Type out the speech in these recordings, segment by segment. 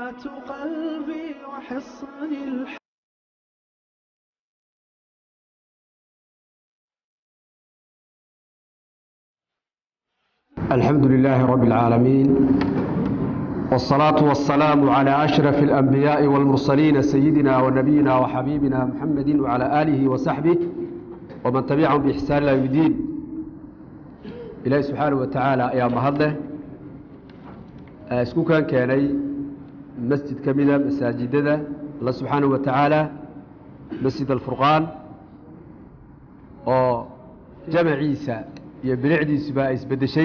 ربيعة قلبي وحصن الح الحمد لله رب العالمين والصلاة والسلام على أشرف الأنبياء والمرسلين سيدنا ونبينا وحبيبنا محمد وعلى آله وصحبه ومن تبعهم بإحسان إلى يوم الدين إلهي سبحانه وتعالى يا مهده اسكو كان كاني مسجد كميدة مساجدة الله سبحانه وتعالى مسجد الفرقان oo jamaciisa iyo bilicdiisuba ay isbeddeshay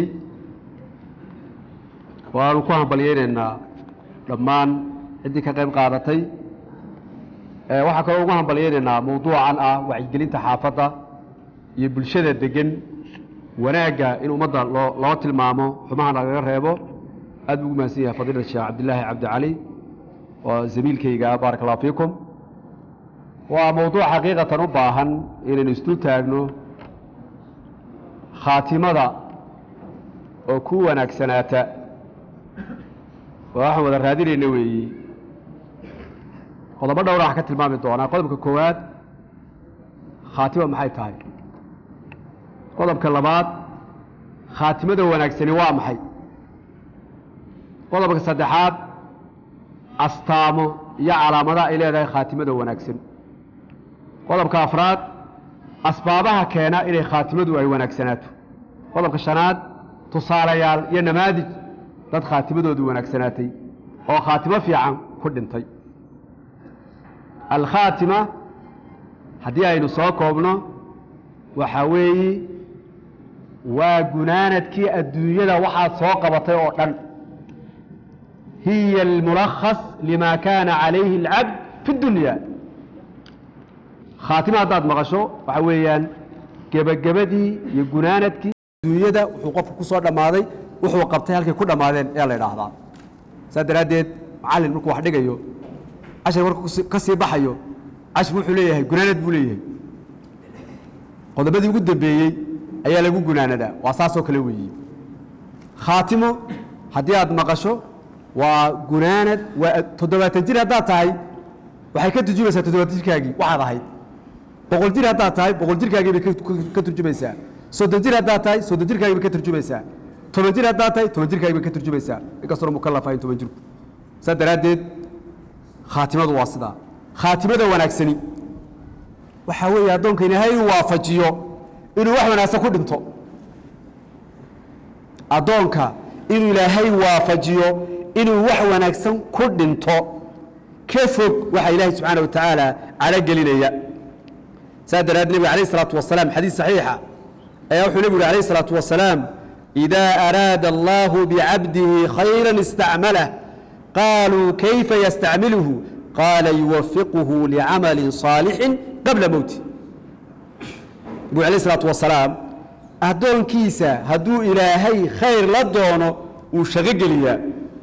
waanu ku hambalyaynaynaa dhammaan ciddii ka qayb qaadatay waxaa kaloo ugu hambalyaynaynaa mawduucan ah wacyigelinta xaafadda iyo bulshada degan wanaagga in ummadda loo loo tilmaamo xumaha lagaga reebo aad buu ugu mahadsan yahay fadiilada sheekh cabdillaahi cabdi cali oo zamiilkayga baaraka allahu fiikum waa mawduuc xaqiiqatan u baahan inaynu isdul taagno khaatimada oo ku wanaagsanaata waa waxaan wada raadinayna weeyi qodobo dhowra wax ka tilmaami doonaa qodobka koowaad khaatima maxay tahay qodobka labaad khaatimada wanaagsani waa maxay qodobka saddexaad astaamo iyo calaamadaha ay leedahay khaatimada wanaagsan qodobka afraad asbaabaha keena inay khaatimadu ay wanaagsanaato qodobka shanaad tusaalayaal iyo namaadij dad khaatimadoodu wanaagsanaatay oo khaatimo fiican ku dhintay alkhaatima haddii aynu soo koobno waxaa weeyi waa gunaanadkii adduunyada waxaad soo qabatay oo dhan hiya almulakhas lima kaana calayhi alcabd fi اdunya khaatima haddaad maqasho waxa weeyaan gebagabadii iyo gunaanadkii adduunyada wuxuu qofku ku soo dhammaaday wuxuu qabtay halkay ku dhammaadeen ayaa la idhaahdaa saas daraaddeed macallin markuu wax dhigayo cashar markuu ka sii baxayo cashir wuxuu leeyahay gunaanad buu leeyahay qodobadii ugu dambeeyey ayaa lagu gunaanadaa waa saasoo kale weeyi khaatimo haddii aad maqasho waa gunaanad waa toddobaatan jir haddaad tahay waxay ka turjumaysaa toddobaatan jirkaagii waxaad ahayd boqol jir haddaad tahay boqol jirkaagii bay ka turjumaysaa soddon jir haddaad tahay soddon jirkaagii bay ka turjumaysaa toban jir haddaad tahay toban jirkaagii bay ka turjumaysaa inkastoo mukallaf ahayn toban jirku saas daraaddeed khaatimadu waa sidaa khaatimada wanaagsani waxaa weeye addoonka ilaahay uu waafajiyo inuu wax wanaagsan ku dhinto addoonka inuu ilaahay waafajiyo inuu wax wanaagsan ku dhinto ka fog waxaa ilaahay subxaana wa tacaala calogelinaya saa daraaddeed nebiga alayh isalaatu wasalaam xadiis saxiixa ayaa wuxuu nebigu yhi alayh isalaatu wasalaam idaa araada allahu bicabdihi khayra istacmalah qaaluu kayfa yastacmiluhu qaala yuwafiquhu licamali صaalixin qabla mowti nebigu alayh isalaatu wasalaam addoonkiisa hadduu ilaahay khayr la doono uu shaqo geliyaa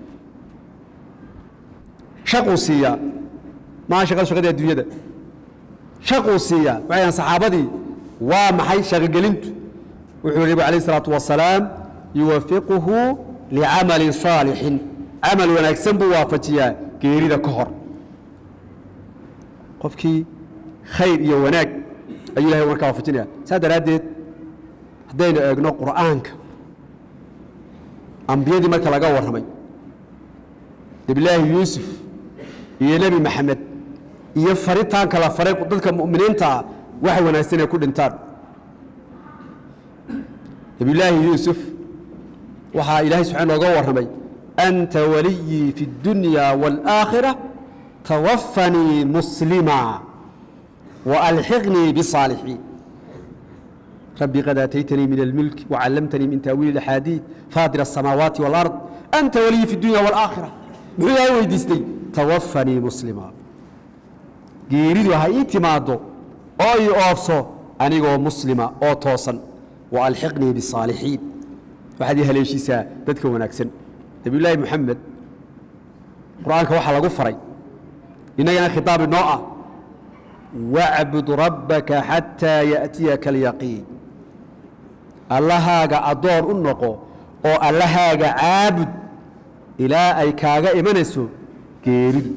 shaquu siiyaa maaha shaqada shaqadii adduunyada shaquu siiyaa waxay ahan saxaabadii waa maxay shaqogelintu wuxuu yhi nebigu alayh isalaatu wasalaam yuwafiquhu licamalin saalixin camal wanaagsan buu waafajiyaa geerida ka hor qofkii khayr iyo wanaag ayuu ilahay markaa waafajinaya saas daraaddeed haddaynu eegno qur'aanka ambiyadii marka laga warramay nebilaahi yuusuf iyo nebi maxamed iyo faritaanka la faray dadka mu'miniintaa waxa wanaagsan ay ku dhintaan nebiyulaahi yuusuf waxaa ilaahay subxaa nooga warramay anta waliyii fi اddunya wاlآakhira tawafanii muslima وأlxiqnii bصاalixiin rabbi qad aataytanii min اlmilk وcallamtanii min taawiili اxaadiiث faadir الsamaawaati wاlأrض anta waliyii fi اdunya wاlآakhira muxuu ilaahay weydiistay tawafanii muslima geeridu ha ii timaaddo oo ii oofso anigoo muslima oo toosan wa alxiqnii bisaalixiin waxaad ii haleeshiisaa dadka wanaagsan nebiyullaahi moxamed qur-aanka waxaa lagu faray innagana khitaab inoo ah wacbud rabbaka xataa ya'tiyaka alyaqiin allahaaga addoon u noqo oo allahaaga caabud ilaa ay kaaga imanayso geeridu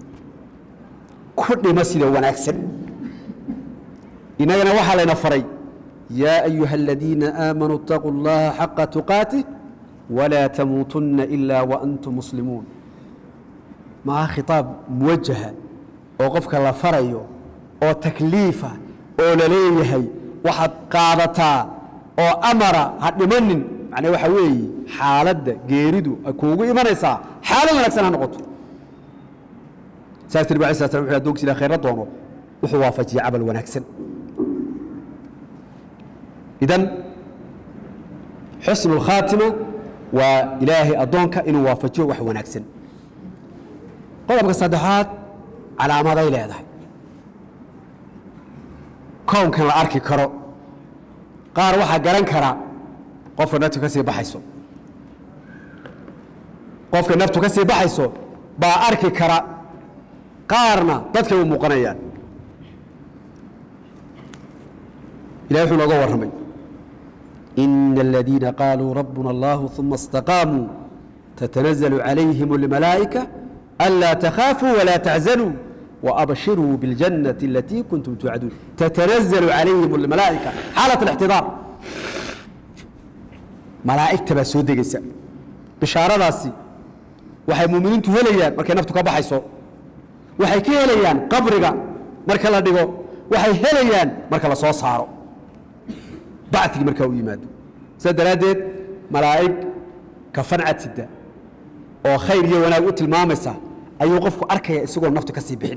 ku dhimo sida wanaagsan innagana waxaa layna faray yaa ayuha aladiina aamanuu اtaquu اllaha xaqa tuqaatih walaa tamuutunna ilaa waantum muslimuun maa khitaab muwajaha oo qofka la farayo oo takliifa oo la leeyahay waxaad qaadataa oo amara ha dhimanin macnaa waxa weeye xaaladda geeridu ay kuugu imanaysaa xaalad wanaagsan ha noqoto saas nabig alay sla slam wuxuu adoonkiisa ila khayra doono wuxuu waafajiyey camal wanaagsan idan xusnu اlkhaatima waa ilaahay addoonka inuu waafajiyo wax wanaagsan qodobka saddexaad calaamaday leedahay kownkan la arki karo qaar waxaa garan kara qofka naftu ka sii baxayso qofka naftu ka sii baxayso baa arki kara qaarna dadkay u muuqanayaan ilahay wuxuu nooga warramay إن الذين قالوا ربنا الله ثم استقاموا تتنزل عليهم الملائكة ألا تخافوا ولا تحزنوا وأبشروا بالجنة التي كنتم توعدون تتنزل عليهم الملائكة حالة الاحتضار ملائكة بس ودقيسة بشارة راسي waxay muuminiintu helayaan markay naftu ka baxayso waxay ka helayaan qabriga marka la dhigo waxay helayaan marka la soo saaro bacigii markaa u yimaado sidaa daraaddeed malaa'ig kafancad sida oo khayr iyo wanaag u tilmaamaysa ayuu qofku arkaya isagoo naftu ka sii bixin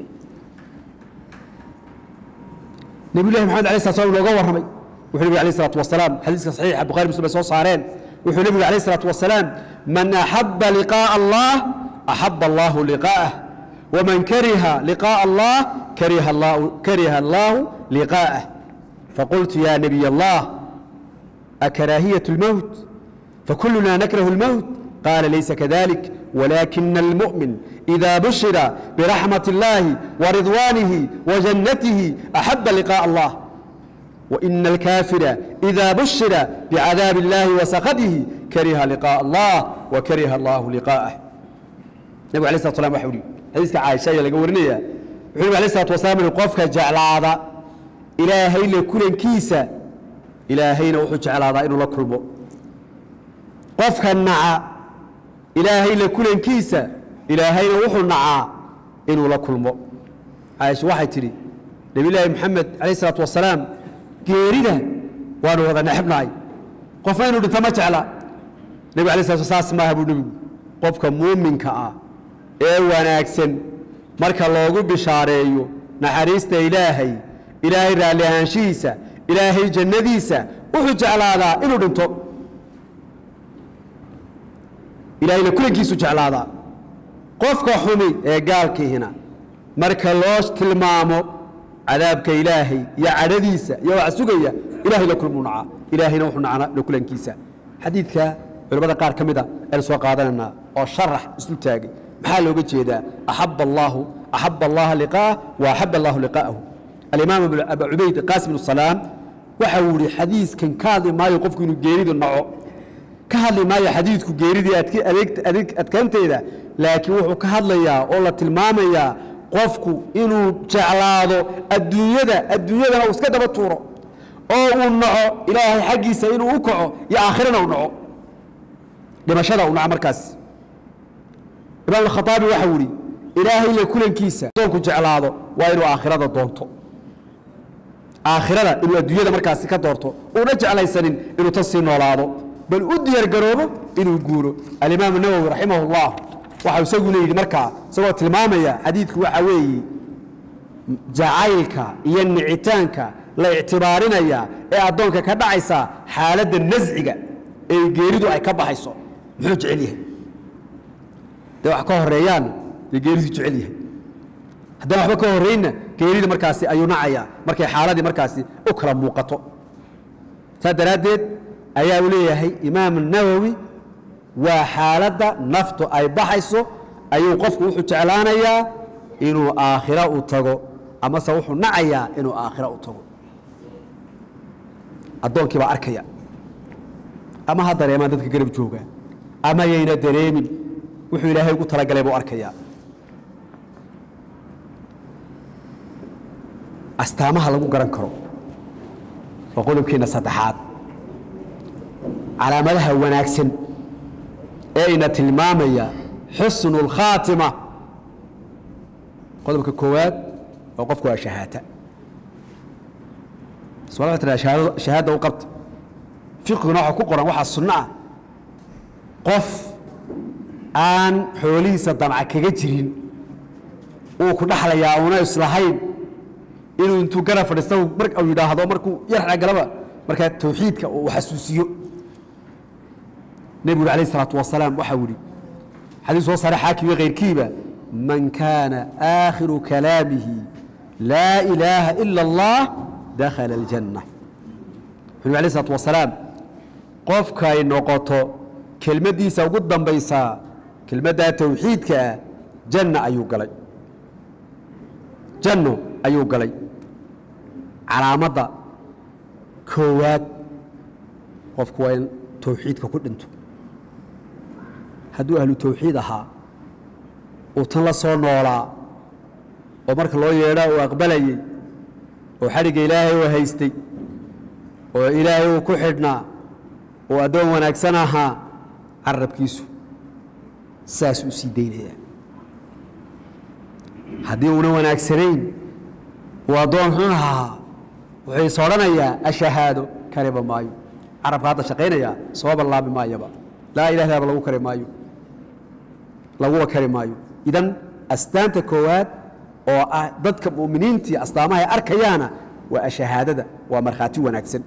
nabiyullahi maxamed alay slat slam looga warramay wuxuu nebigu alayh salatu wasalaam xadiiska saxiixa bukhari muslim ay soo saareen wuxuu nebigu alayh salatu wasalaam man axaba liqaa'a allah axaba allahu liqaa'ah waman kariha liqaa'a allah kariha allahu kariha allahu liqaa'ah faqultu ya nabiy allah أكراهية الموت فكلنا نكره الموت قال ليس كذلك ولكن المؤمن إذا بشر برحمة الله ورضوانه وجنته أحب لقاء الله وإن الكافر إذا بشر بعذاب الله وسخطه كره لقاء الله وكره الله لقاءه النبي عليه الصلاة والسلام وحولي حديث عائشة يلقى ورنية النبي عليه الصلاة والسلام القفك جعل هذا إلهي لكل كيسة ilaahayna wuxuu jeclaadaa inuu la kulmo qofka naca ilaahay la kulankiisa ilaahayna wuxuu nacaa inuu la kulmo caaisha waxay tidhi nebiyullaahi moxamed calayh isalaatu wasalaam geerida waanu wada necebnahay qofna inuu dhinto ma jecla nebig alay slat saas maaha buu nebigu qofka muuminka ah ee wanaagsan marka loogu bishaareeyo naxariista ilaahay ilaahay raalli ahaanshihiisa ilaahay jannadiisa wuxuu jeclaadaa inuu dhinto ilaahayna kulankiisu jeclaadaa qofka xumi ee gaalkiihina marka loo tilmaamo cadaabka ilaahay iyo cadhadiisa iyo waxa sugaya ilahay la kulmuu nacaa ilaahayna wuxuu nacana la kulankiisa xadiidka culimmada qaar ka mida aynu soo qaadanaynaa oo sharax isu taagay maxaa looga jeedaa axaba allaahu axaba allaha liqaa'ah wa axaba allahu liqaa'ahu alimaam abu cubayd qaasim bnu salaam waxa uu yihi xadiiskan ka hadli maayo qofku inuu geeridu naco ka hadli maayo xadiidku geeridii adeeg adkaanteeda laakiin wuxuu ka hadlayaa oo la tilmaamayaa qofku inuu jeclaado adduunyada adduunyadana uu iska daba tuuro oo uu naco ilaahay xaggiisa inuu u kaco iyo aakhirana u naco dhimashada uu naco markaas imaam alkhaaabi waxa uu ihi ilaahay la kulankiisa doonku jeclaado waa inuu aakhirada doonto aakhirada inuu adduunyada markaasi ka doorto uuna jeclaysanin inuu tan sii noolaado bal u diyaar garoobo inuu guuro alimaam nawowi raximah اllah waxau isaguna yidhi markaa isagoo tilmaamaya xadiidku waxa weeye jacaylka iyo nicitaanka la ictibaarinaya ee addoonka ka dhacaysa xaaladda nasciga ee geeridu ay ka baxayso muxuu jecel yahay dee wax ka horeeyaan dee geeridu jecel yahay haddaan waxba ka horraynna geerida markaasi ayuu nacayaa markay xaaladii markaasi u kala muuqato saas daraaddeed ayaa uu leeyahay imaam nawowi waa xaaladda naftu ay baxayso ayuu qofku wuxuu jeclaanayaa inuu aakhira u tago amase wuxuu nacayaa inuu aakhira u tago addoonkii baa arkaya ama ha dareemaan dadka garab jooga ama yayna dareemin wuxuu ilaahay ugu talagalay buu arkayaa astaamaha lagu garan karo waa qodobkeenna saddexaad calaamadaha wanaagsan ee ina tilmaamaya xusnu اlkhaatima qodobka koowaad oo qofku waa shahaata soomaalida waxay tidhahdaa shahaada u qabta fiqiguna waxa ku qoran waxaa sunno ah qof aan xoolihiisa damca kaga jirin uu ku dhaxlayaa una islahayn inuu intuu garab fadhiista mar uu yidhaahdo markuu yar xagalaba markaa tawxiidka uu xasuusiyo nebigu alayh isalaatu wasalaam waxau yihi xadiis soo saaray xaakim iyo kayrkiiba man kaana aakhiru kalaamihi laa ilaaha ila اllah dakhala aljanna wuxu nbi alayh isalaatu wasalaam qofkay noqoto kelmaddiisa ugu dambaysaa kelmaddaa tawxiidka ah janna ayuu galay janno ayuu galay calaamadda koowaad qofku waa in tawxiidka ku dhinto hadduu ahlu tawxiid ahaa uu tan la soo noolaa oo marka loo yeedhaa uu aqbalayey oo xadhigga ilaahay uu haystay oo ilaahay uu ku xidhnaa oo addoon wanaagsan ahaa carabkiisu saas uu sii daynayaa haddii uuna wanaagsanayn uu addoon xun ahaa wuxuu is odhanayaa ashahaado kariba maayo carabka hadda shaqaynayaa soo ballaabi maayaba laa ilah ilaaba lagu kari maayo laguba kari maayo idan astaanta koowaad oo ah dadka mu'miniintii astaamaha ay arkayaana waa ashahaadada waa markhaati wanaagsan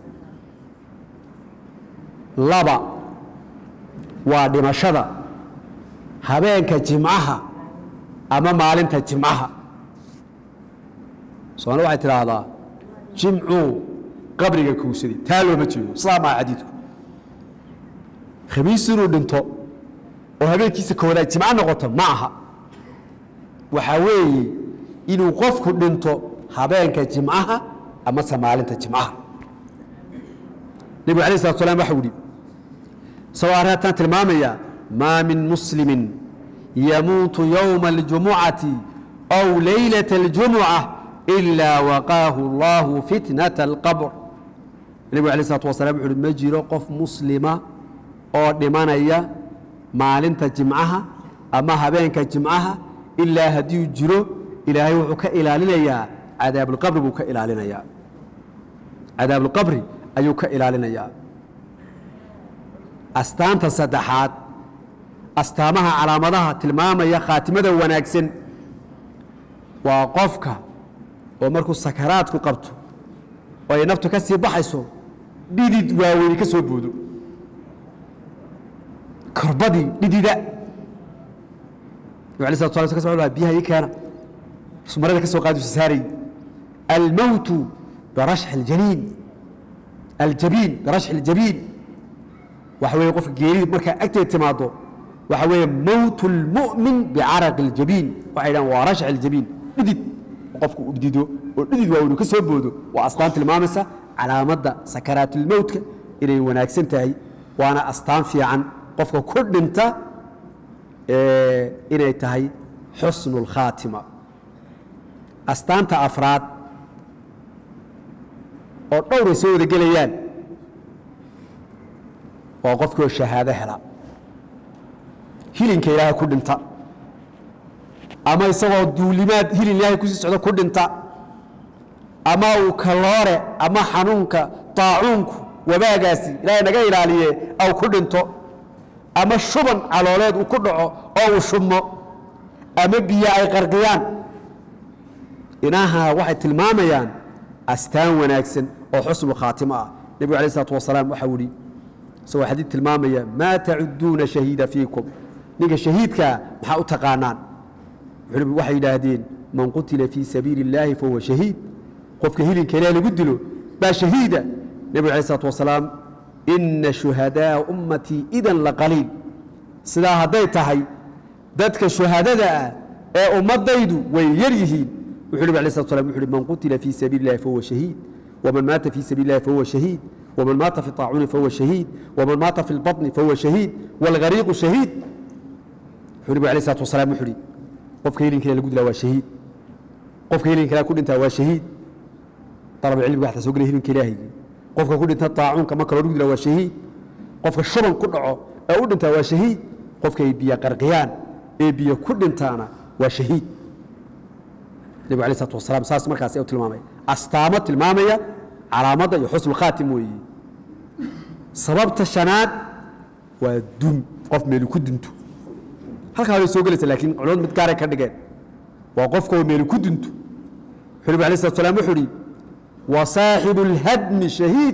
laba waa dhimashada habeenka jimcaha ama maalinta jimcaha soomali waxay tidhaahdaa jimcuu qabriga kuusaday taa looma jeedo sidaa maa xadiidku khamiis inuu dhinto oo habeenkiisa koowaad jimco noqoto ma aha waxaa weeye inuu qofku dhinto habeenka jimcaha amase maalinta jimcaha nebigu alay slatu slam waxau yihi isagoo arrintan tilmaamaya maa min muslimin yamuutu yowma اljumucati aw laylaة اljumuca ilaa waqaahu اllahu fitnaة اlqabr nebigu alay slatu wasalam wuxu uhi ma jiro qof muslima oo dhimanaya maalinta jimcaha ama habeenka jimcaha ilaa haddii jiro ilaahay wuxuu ka ilaalinayaa cadaabulqabri buu ka ilaalinayaa cadaabulqabri ayuu ka ilaalinayaa astaanta saddexaad astaamaha calaamadaha tilmaamaya khaatimada wanaagsan waa qofka oo markuu sakaraadku qabto oo ay naftu ka sii baxayso dhidid waaweyni ka soo boodo korbadii dhidida nab alay slat sla ka so biyaha ii keena marada ka soo qaadisu saarayy almowtu birashxi اljaniin aljabiin birashxi اljabiin waxa weeye qofka geerida markaa agteed timaado waxa weeye mowt اlmu'min bicaraqi اljabiin waxay dhahan waa rashxi اljabiin dhidid qofku u dhidido oo dhidid waa inu ka soo boodo waa astaan tilmaamaysa calaamadda sakaraatulmowtka inay wanaagsan tahay waana astaan fiican qofka ku dhinta inay tahay xusnu اlkhaatima astaanta afraad oo dhowray soo wada gelayaan waa qofkioo shahaado hela hilinka ilaahay ku dhinta ama isagoo duulimaad hilin ilaahay kusii socdo ku dhinta ama uu kaloore ama xanuunka taacuunku wabaagaasi ilaahay naga ilaaliye aw ku dhinto ama shuban calooleed uu ku dhaco oo uu shubmo ama biyo ay qarqiyaan inaha waxay tilmaamayaan astaan wanaagsan oo xusnu khaatimo ah nebigu alay isalaatu wasalaam waxau ihi isagoo xadiid tilmaamaya maa tacuduuna shahiida fiikum ninka shahiidkaa maxaa u taqaanaan waxay yidhaahdeen man qutila fii sabiili اllaahi fahuwa shahiid qofka hilinka ilaah lagu dilo baa shahiida nebigu alay isalaatu wasalaam ina shuhadaaa ummatii idan laqaliil sidaa hadday tahay dadka shuhadada ah ee ummadaydu way yar yihiin wuxuu nabig alay slat slam wuxu uhi man qutila fii sabiili اllahi fahuwa shahiid waman maata fii sabiili اllahi fahuwa shahiid waman maata fi طaacuuni fahuwa shahiid waman maata fi اlbaطni fahuwa shahiid wاlgariiqu shahiid wuxuu nabig alay slat wasalaam wuxu uhi qofka hilinka ilaah lagu dilaa waa shahiid qofka hilinka ilaah ku dhintaa waa shahiid dalab cilmiga waxaa soo gelaya hilinka ilaahaygi qofka ku dhinta daacuunka marka loo dhigdila waa shahiid qofka shuban ku dhaco ee u dhintaa waa shahiid qofka ay biyo qarqiyaan ee biyo ku dhintaana waa shahiid nebigu alay isalaatu wasalaam saas markaas u tilmaamay astaamo tilmaamaya calaamadda iyo xusnu khaatim weeye sababta shanaad waa dun qof meeli ku dunto halkaa bay soo gelaysa laakiin culimadu mid gaaray ka dhigeen waa qofka oo meeli ku dunto wuxuu nabi alay slat slam wuxuu uhi wa saaxibu اlhadmi shahiid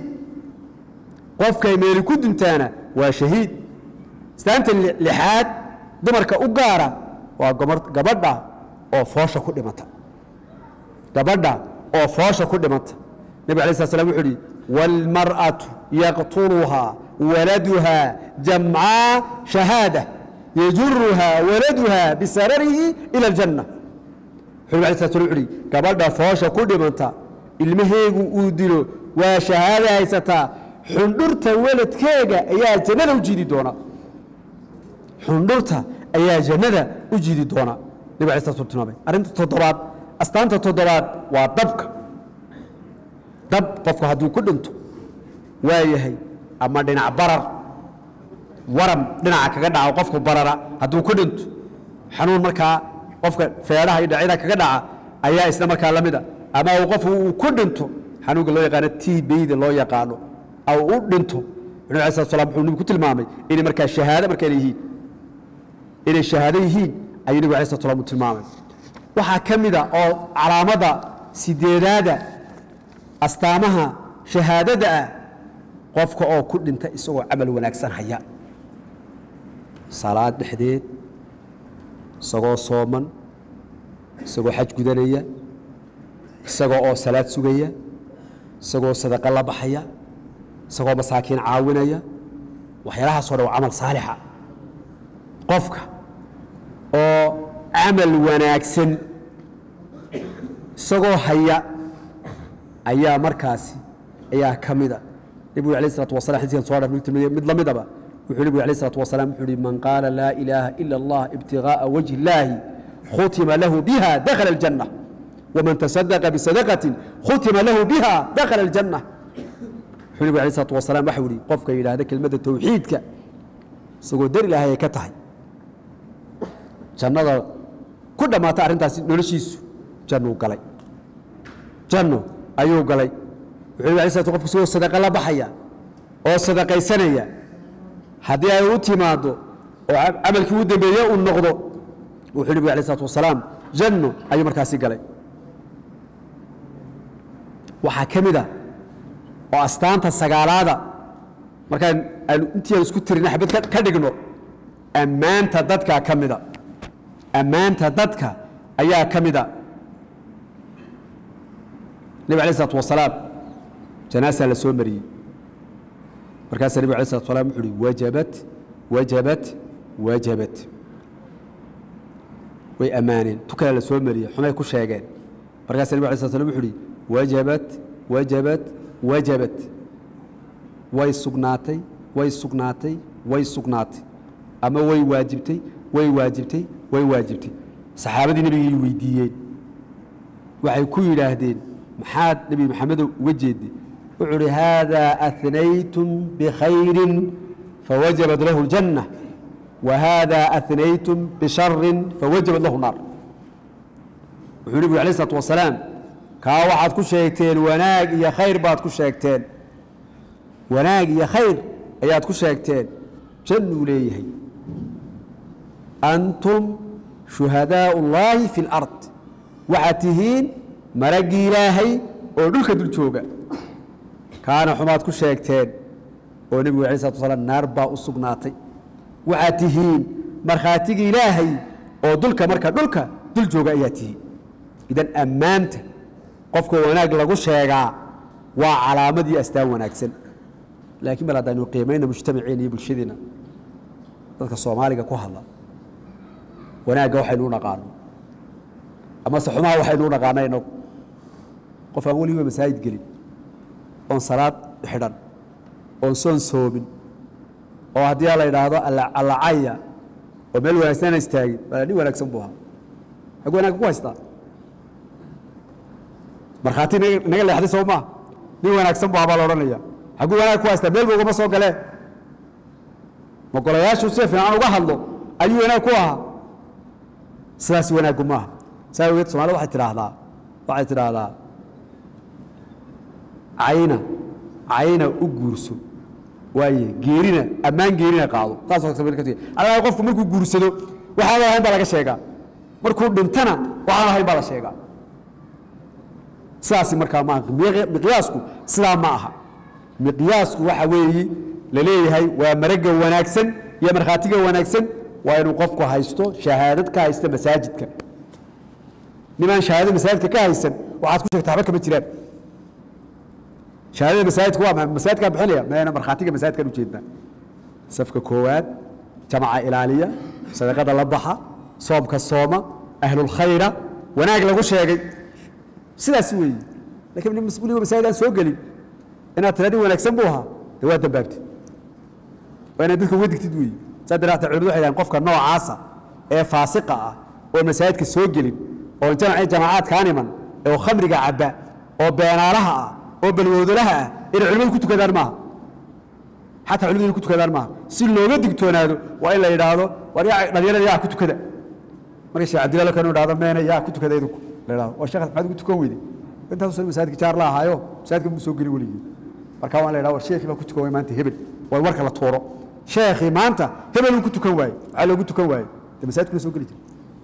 qofkay meeli ku duntaana waa shahiid islaamta lixaad dumarka u gaara waa gomar- gabadha oo foosha ku dhimata gabadha oo foosha ku dhimata nabig alay slat slam wuxuu uhi wاlmarأaةu yaqtuluhaa waladuhaa jamcaa shahaada yajuruhaa waladuhaa bisararihi ilى اljanna wuxuu nabig alay slat slam wuxu uhi gabadha foosha ku dhimanta ilmaheegu uu dilo waa shahaada haysataa xundhurta weladkeega ayaa jannada u jiidi doona xundhurta ayaa jannada u jiidi doona nabig alay slat slam tilmaamay arrinta toddobaad astaanta toddobaad waa dabka dab qofku hadduu ku dhinto waa yahay ama dhinac barar waram dhinaca kaga dhaco qofku barara hadduu ku dhinto xanuun markaa qofka feedhaha iyo dhacyada kaga dhaca ayaa isna markaa la mida ama uu qofku uu ku dhinto xanuunka loo yaqaano tbda loo yaqaano aw u dhinto nabi alay slat slam wuxuu nabigu ku tilmaamay inay markaa shahaado markayna yihiin inay shahaado yihiin ayuu nabigu alay slat slam u tilmaamay waxaa ka mida oo calaamada sideedaada astaamaha shahaadada ah qofka oo ku dhinta isagoo camal wanaagsan haya salaad dhexdeed isagoo sooman isagoo xaj gudanaya isagoo oo salaad sugaya isagoo sadaqo la baxaya isagoo masaakiin caawinaya waxyaalahaasoo dhan waa camal saalixa qofka oo camal wanaagsan isagoo haya ayaa markaasi ayaa ka mida nebigu alayh الsalatu wasalam xadiiskan so dhaf tilmaamay mid la midaba wuxuu nebigu alayh الsalatu wasalam wuxuu uhi man qaala laa ilaaha ila اllah ibtigaaءa wajhi اllaahi khutima lahu biha dakhala الjanة waman taصadaqa bisadaqaةi khutima lahu biha dakhala الjanة wuxuu nebigu alayh الsalatu wasalam waxau ihi qofka yidhaahda kelmadda tawxiidka isagoo dar ilaahay ay ka tahay jannada ku dhammaata arrintaasi noloshiisu jannuu galay janno ayuu galay wuxuu nabig alay slat qofku isagoo sadaqa la baxaya oo sadaqaysanaya haddii ay u timaaddo oo camalkii u dambeeye uu noqdo wuxuu nebigu alay islat wasalaam janno ayuu markaasi galay waxaa ka mid a oo astaanta sagaalaada markaan aanu intii aan isku tirina xabad ka- ka dhigno ammaanta dadkaa ka mida ammaanta dadka ayaa ka mida nabig alay islat wasalaam janaasaa la soo mariyey markaasaa nebig alay slat salam wuxu uhi wajabat wajabat wajabat way ammaaneen tu kale la soo mariyey xumay ku sheegeen markaasaa nebig alay slat slam wuxu uhi wajabat wajabat wajabat way sugnaatay way sugnaatay way sugnaatay ama way waajibtay way waajibtay way waajibtay saxaabadii nebigay weydiiyeen waxay ku yidhaahdeen maxaad nebi maxamedow uga jeedday wuxuu uhi haadaa ahnaytum bikhayrin fawajabat lahu اljanna wa haadaa ahnaytum bisharin fawajabat lahu naar wuxuu nebigu alay isalaatu wasalaam kaa waxaad ku sheegteen wanaag iyo khayr baad ku sheegteen wanaag iyo khayr ayaad ku sheegteen jannuu leeyahay antum shuhadaau اllaahi fi اlard waxaad tihiin maraggii ilaahay oo dhulka dul jooga kaana xumaad ku sheegteen oo nebigu alay slatu wasalaam naar baa u sugnaatay waxaad tihiin markhaatigii ilaahay oo dulka marka dhulka dul jooga ayaa tihiin idan ammaanta qofka wanaag lagu sheegaa waa calaamadii astaan wanaagsan laakiin bal haddaynu qiimayna mujtamaceena iyo bulshadeenna dadka soomaaliga ku hadla wanaagga waxaynu u dhaqaano amase xumaha waxaynu u dhaqaana inagu qof aan weligiba masaajid gelin oon salaad xidhan oon soon soomin oo haddii la idhaahdo allacaya oo meel wanaagsan aan istaagin baa nin wanaagsan buu ahaa xag wanaagga ku haystaa markhaati inaga inaga leexday soo maaha nin wanaagsan bu abaa la odhanaya xagguu wanaag ku haystaa meel bu ugama soo galee ma golayaashu si fiican uga hadlo ayuu wanaag ku ahaa sidaas wanaaggu maaha saa awgeed soomaalida waxay tidhaahdaa waxay tidhaahdaa cayna cayna u guurso waaye geerina ammaan geerina qaado taasoo qofku markuu guursado waxaan ahayn baa laga sheegaa markuu dhintana waxaan ahayn baa la sheegaa sidaasi markaa maaha miqyaasku sidaa ma aha miqyaasku waxa weeyi la leeyahay waa maragga wanaagsan iyo markhaatiga wanaagsan waa inuu qofku haysto shahaadad ka haysta masaajidka nimaan shahaadad masaajidka ka haysan waxaad ku sheegta waxba kama jiraan shahaadada masaajidka waa maxay masaajidkaa bixinaya meena markhaatiga masaajidkan ujeednaa safka koowaad jamaca ilaaliya sadaqada la baxa soomka sooma ahlulkhayra wanaag lagu sheegay sidaas weeyi lakiin nin mas-uuliga masaajid aan soo gelin inaad tira nin wanaagsan buu ahaa dee waa dambaabtid waa inaad dadka uga digtid weeyi saa daraata culimadu waxay dhahan qofka noocaasa ee faasiqa ah oon masaajidka soo gelin oon jamacii jamacaadkaan iman oo khamriga cabba oo beenaalaha ah oo balwoodolaha ah inay culimadu ku tukadaan maaha xataa culimadu inay ku tukadaan maaha si looga digtoonaado waa in la yidhaahdo war yaa dhalinyarada yaa ku tukada marka sheekh cabdillahi kanu idhahdo meena yaa ku tukada idinku la yidhahdo waa sheekh maxaad ugu tukan weyday intaasuu masaajidka jaar la ahaayo masaajidka muu soo gelin weligii marka waa in la yidhahdo war sheekhii baa ku tukan waay maanta hebel waa warka la tuuro sheekhii maanta hebel uu ku tukan waaye maxaa loogu tukan waaye dee masaajidkuna soo geli jira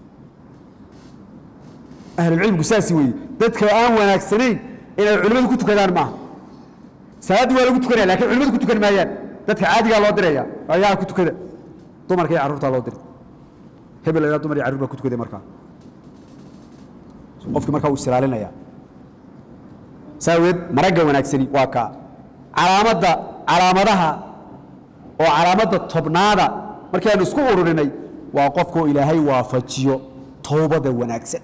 ahlulcilmigu saasi weeye dadka aan wanaagsanayn inay culimmadu ku tukadaan maaha salaaddii waa lagu tukanaya lakin culimadu ku tukan maayaan dadka caadigaa loo diraya ayaa ku tukada dumarka iyo carruurtaa loo diray hebel ayaa dumar iyo carruur baa ku tukaday markaa qofkii markaa uu isilaalinaya saa awgeed maragga wanaagsani waa kaa calaamadda calaamadaha oo calaamadda tobnaada markii aanu isku ururinay waa qofkoo ilaahay waafajiyo towbada wanaagsan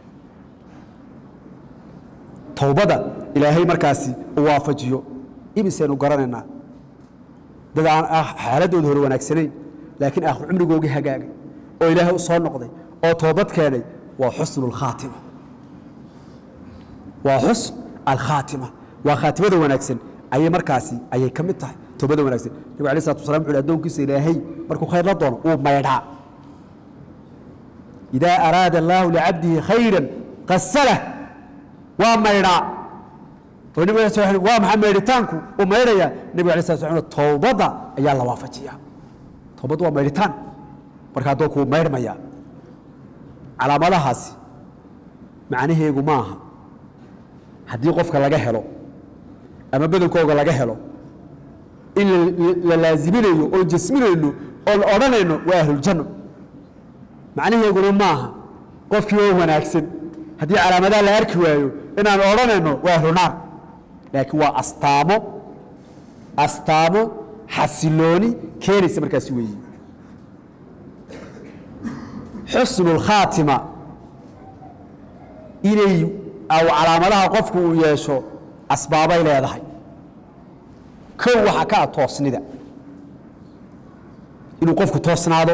towbada ilaahay markaasi u waafajiyo imisaynu garanaynaa dad aan ah xaaladooda hore wanaagsanayn laakiin aakhir cumrigoogii hagaagay oo ilaahay u soo noqday oo toobad keenay waa xusnu alkhaatima waa xusn alkhaatima waa khaatimada wanaagsan ayay markaasi ayay ka mid tahay toobada wanaagsan nabigu alay slatu wasalaam wuxu uhi addoonkiisa ilaahay markuu khayr la doono wuu maydhaa idaa araada allaahu licabdihi khayran qasalah waa maydhaa oo nabig ala sl waa maxaa maydhitaanku uu maydhaya nebiga alay slat slam towbadda ayaa la waafajiya towbaddu waa maydhitaan marka addoonku wuu maydhmaya calaamadahaasi macnaheegu ma aha haddii qofka laga helo ama badankooga laga helo in la laaziminayo oon jasminayno oon odhanayno waa ahluljanno macnaheeguna maaha qofkii oo wanaagsan haddii calaamadaha la arki waayo inaan odhanayno waa ahlunaar laakiin waa astaamo astaamo xasilooni keenaysa markaasi weeyi xusnu اlkhaatima inay aw calaamadaha qofku uu yeesho asbaabay leedahay kow waxaa ka ah toosnida inuu qofku toosnaado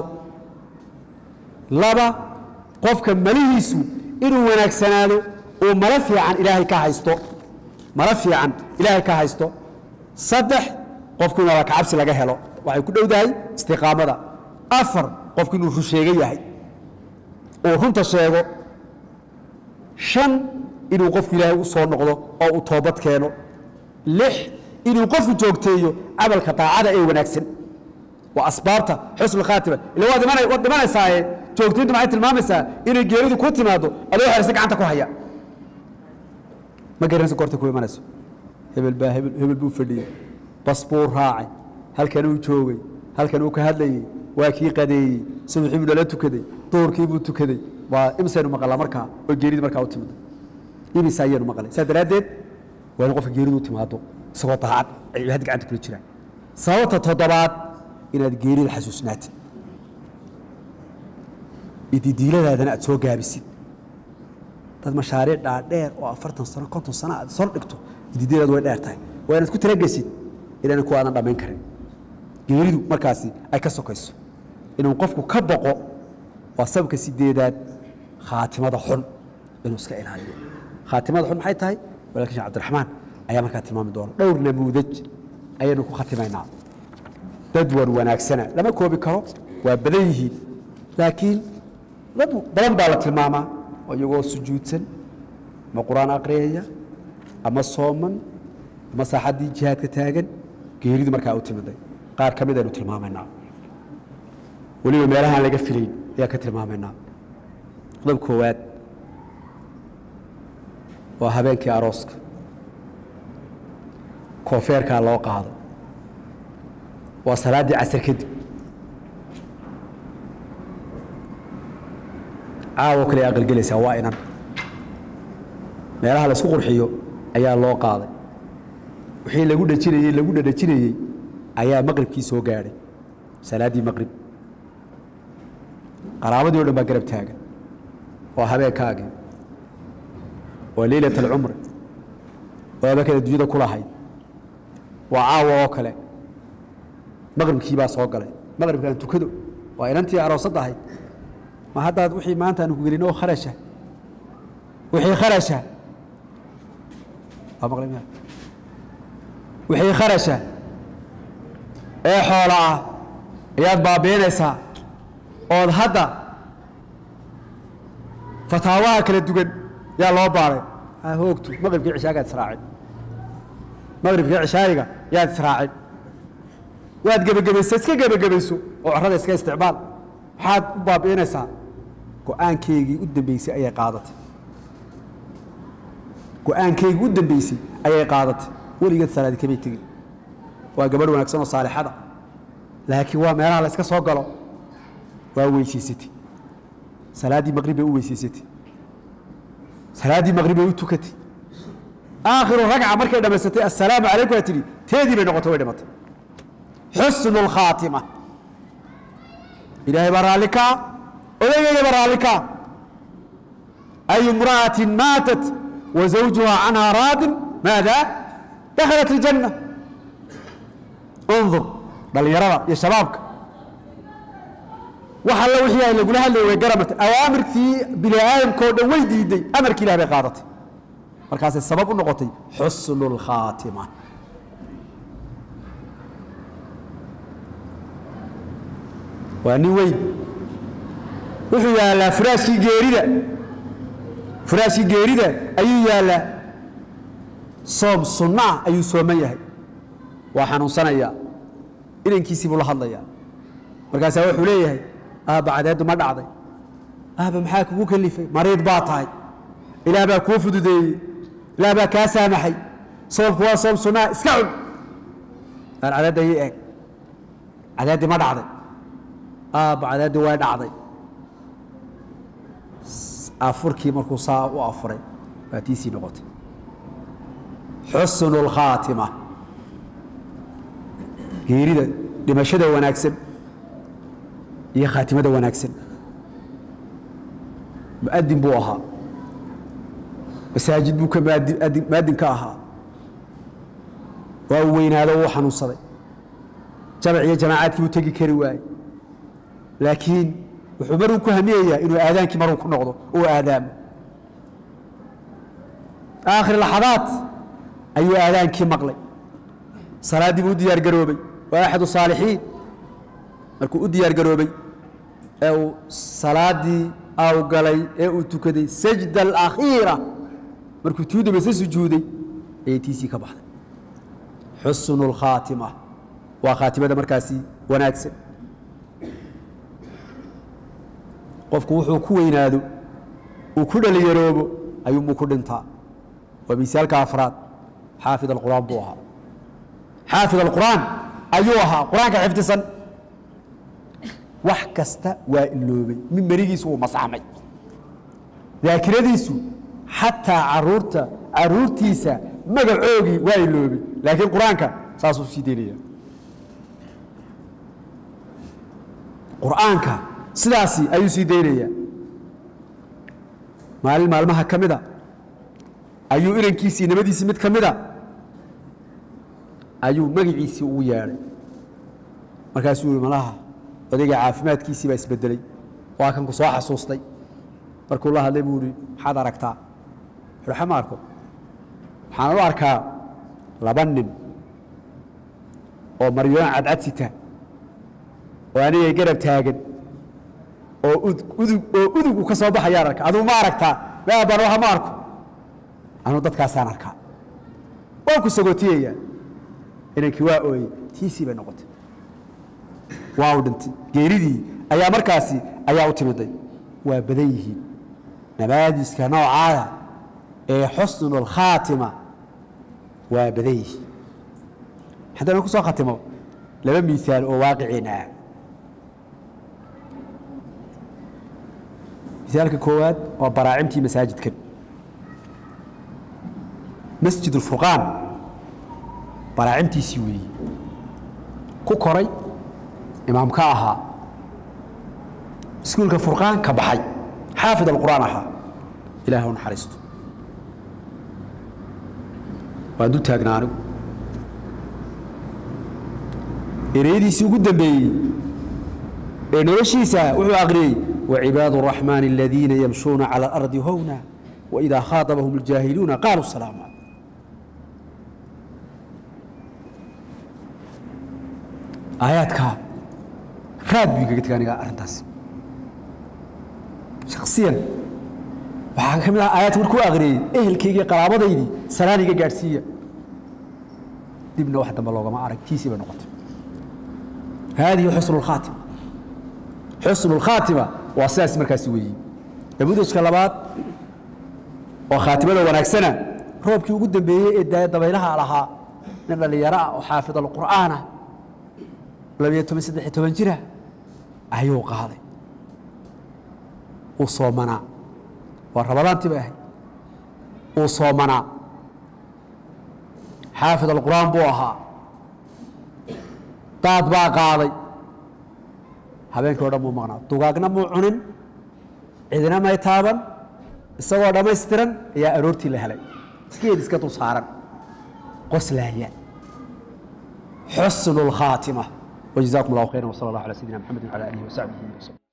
laba qofka malihiisu inuu wanaagsanaado uu malo fiican ilaahay ka haysto malo fiican ilaahay ka haysto saddex qofku inuu alakacabsi laga helo waxay ku dhowdahay istiqaamada afar qofku inuu rusheego yahay uu runta sheego shan inuu qofku ilaahay u soo noqdo oo uu toobad keeno lix inuu qofku joogteeyo camalka daacada ee wanaagsan waa asbaabta xusnu khaatima ila waad imana waad dhimanaysaaye joogtayntu maxay tilmaamaysaa inay geeridu ku timaado adoo xeraysa gacanta ku haya ma garanayso goorta ku imanayso hebel baa hebel hebel buu fadhiyey bas buu raacay halkan uu joogay halkan uu ka hadlayey waa kii qadeeyey subaxii buu nala tukaday duhurkii buu tukaday waa imisaynu maqalaa markaa oo geeridii markaa u timida imisa ayaynu maqlay saa daraaddeed waa in qofka geeridu u timaado isagoo daacad ay cibaadada gacanta kula jiraan sababta toddobaad inaad geerida xasuusnaatid ididiiladaadana aad soo gaabisid dad mashaariic dhaadheer oo afartan sano konton sano aad sor dhigto ididiiladaadu way dheer tahay waa inaad ku talagesid inaana ku aadan dhammayn karin geeridu markaasi ay ka sokayso inuu qofku ka boqo waa sababka sideedaad khaatimada xun inuu iska ilaaliyo khaatimada xun maxay tahay walaalkiin sheekh cabdiraxmaan ayaa markaa tilmaami doona dhowr namuudaj ayaynu ku khatimaynaa dad wan wanaagsana lama koobi karo waa badan yihiin laakiin dad badan baa la tilmaamaa oo iyagoo sujuudsan ama qur-aan aqriyaya ama sooman ama saaxaddii jihaadka taagan geeridu markaa u timiday qaar ka mid aynu tilmaamaynaa weliba meelahaan laga filayn ayaan ka tilmaamaynaa qodob koowaad waa habeenkii arooska koofeerkaa loo qaaday waa salaaddii casar kadib caawo kale aqalgelaysaa waa inan meelaha laisku qurxiyo ayaa loo qaaday wixii lagu dhajinayey lagu dhadhajinayey ayaa maqribkii soo gaadhay salaaddii maqrib qaraabadii o dhan baa garab taagan waa habeenkaagii waa leylat alcumri oo habeenkada dunyada ku lahayd waa caawa oo kale maqribkii baa soo galay maqribkaan tukado waa inantii aroosadda ahayd ma haddaad wixii maanta aanu ku gelin oo kharasha wixii kharasha waa maqlay miya wixii kharasha ee xoola ah ayaad baabiinaysaa ood hadda fataawaha kala dugan yaa loo baaray ha hoogtu maqribkii cishaagaad israacin maqribkii cishaayiga yaad israacin waad gebagabaysa iska gebagabayso oo corrada iska isticmaal maxaad u baabi'inaysaa go-aankeygii u dambeysay ayay qaadatay go-aankeygii u dambeysay ayay qaadatay weligeed salaadi kamay tegin waa gabadh wanaagsan oo saalixada laakiin waa meelaha la iska soo galo waa weysaysatay salaaddii maqrib bay u weysaysatay salaaddii maqrib bay u tukatay aakhiru ragca markay dhammaysatay assalaamu calaykum aa tidhi teedii bay noqotay way dhimatay xusnu اlkhaatima ilaahay baa raalli kaa odaygeeda baa raalli kaa ay imra'atin maatat wa zawjuha canhaa raadin maada dakhalat اljanna undur dhallinyarada iyo shabaabka wax alla wixii ay lagula hadlayay way garamatay awaamirtii bini aadamka oo dhan way diiday amarkii ilah bay qaadatay markaasay sabab u noqotay xusnu اlkhaatima waa nin weyn wuxuu yaallaa furaashkii geerida furaashkii geerida ayuu yaallaa soom sunno ah ayuu sooman yahay waa xanuunsanayaa inankiisii buu la hadlayaa markaasaa wuxuu leeyahay aabba cadeeddu ma dhacday aabba maxaa kugu kalifay mariid baa tahay ilaah baa kuu fududeeyey ilaah baa kaa saamaxay soomku waa soom sunnaa iska cun aan cadeedda ii eeg cadeeddii ma dhacday aabba cadeeddii way dhacday afurkii markuu saa u afuray baa tiisii noqotay xusnu اlkhaatima geerida dhimashada wanaagsan iyo khaatimada wanaagsan muadin buu ahaa masaajid buu ka maadi muadin ka ahaa waa uu weynaado uu xanuunsaday jamac iyo jamaacaadkii buu tegi kari waayey laakiin wuxuu maruu ku hamiyayaa inuu aadaankii maruu ku noqdo uu aadaamo aakhir laxadaad ayuu aadaankii maqlay salaaddii buu u diyaar garoobay waa axadu saalixiin markuu u diyaar garoobay ee uu salaaddii aw galay ee uu tukaday sajda alakhiira markuu tuu dambayse sujuuday ayay tiisii ka baxday xusnu اlkhaatima waa khaatimada markaasi wanaagsan qofku wuxuu ku weynaado uu ku dhalinyaroobo ayuunbuu ku dhintaa waa misaalka afraad xaafid alqur'aan buu ahaa xaafid alqur'aan ayuu ahaa qur-aanka xifdisan wax kasta waa iloobay min merigiisu wuu masaxmay daakiradiisu xataa caruurta caruurtiisa magacoogii waa iloobay laakiin qur-aanka saasuu sii daynaya qur'aanka sidaasi ayuu sii daynaya maalin maalmaha ka mida ayuu inankiisii nimadiisii mid ka mida ayuu magiciisii ugu yeedhay markaasuu yihi malaha odayga caafimaadkiisii baa isbedelay waa kan ku soo xasuustay markuu la hadlay buu ihi maxaad aragtaa wuxuuhi xama arko waxaan u arkaa laba nin oo maryoon cadcad sita oo anigay garab taagan oo udug oo udug uu ka soo baxayaan arka aduu ma aragtaa meabaan waha ma arko anuu dadkaasaan arkaa waan ku sagootiyayaa inankii waa ooyey tiisii bay noqotay waa u dhintay geeridii ayaa markaasi ayaa u timiday waa badan yihiin nabaadiska noocaada ee xusnu اlkhaatima waa badan yihiin haddana ku soo khatimo laba miisaal oo waaqiciina ah misaalka koowaad waa baraacimtii masaajidkan masjid اlfurqaan baraacimtiisii weeyi ku koray imaamka ahaa iskuulka furqaan ka baxay xaafid alqur'aan ahaa ilaah u naxariisto waan dul taagnaa anigu ereyadiisii ugu dambeeyey ee noloshiisa wuxuu aqriyey wacibaadu الraxmaani aladiina yamshuuna calى اlardi howna waidaa khaaطabahum اljaahiluuna qaaluu salaama aayaadkaa raad buu igaga tega aniga arrintaas shaksiyan waxaa ka mid ah aayaadka markuu aqriyey ehelkaygii qaraabadaydii salaan iga gaadhsiiya dibna wax dambe loogama arag tiisii bay noqotay haadihi xusnu اlkhaatima xusnu اlkhaatima waa sidaas markaasi weeyi nabudajka labaad oo khaatimada wanaagsana roobkii ugu dambeeyey ee daaya dabaylaha lahaa nin dhallinyaro ah oo xaafid alqur'aana labiyo toban saddex iyo toban jira ayuu qaaday uu soomanaa waa rabadaantii bay ahayd uu soomanaa xaafid alqur'aan buu ahaa daad baa qaaday habeenkii o dhan muu maqnaa dugaagna muu cunin cidina may taaban isagoo dhammaystiran ayaa aroortii la helay iskeed iska dul saaran qoslaaya xusnu اlkhaatima وجزاكم الله خيرا وصلى الله على سيدنا محمد وعلى اله وصحبه وسلم